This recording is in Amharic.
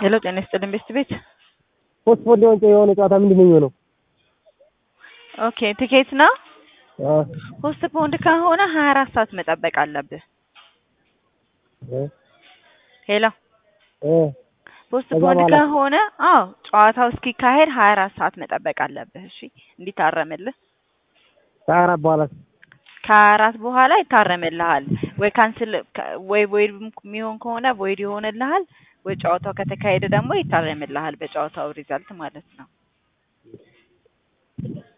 ሄሎ ጤና ይስጥልኝ ቤስት ቤት ፖስትፖንድ የሆነ የሆነ ጨዋታ ምንድን ነው የሚሆነው? ኦኬ ቲኬት ነው አዎ ፖስትፖንድ ከሆነ ሀያ አራት ሰዓት መጠበቅ አለብህ እ ሄሎ እ ፖስትፖንድ ከዛ በኋላ? ከሆነ አዎ ጨዋታው እስኪካሄድ ሀያ አራት ሰዓት መጠበቅ አለብህ እሺ እንዲታረምልህ ከሀያ አራት በኋላ ከሀያ አራት በኋላ ይታረምልሃል ወይ ካንስል ወይ ቮይድ የሚሆን ከሆነ ቮይድ ይሆንልሃል ወይ ጨዋታው ከተካሄደ ደግሞ ይታረምልሃል በጨዋታው ሪዛልት ማለት ነው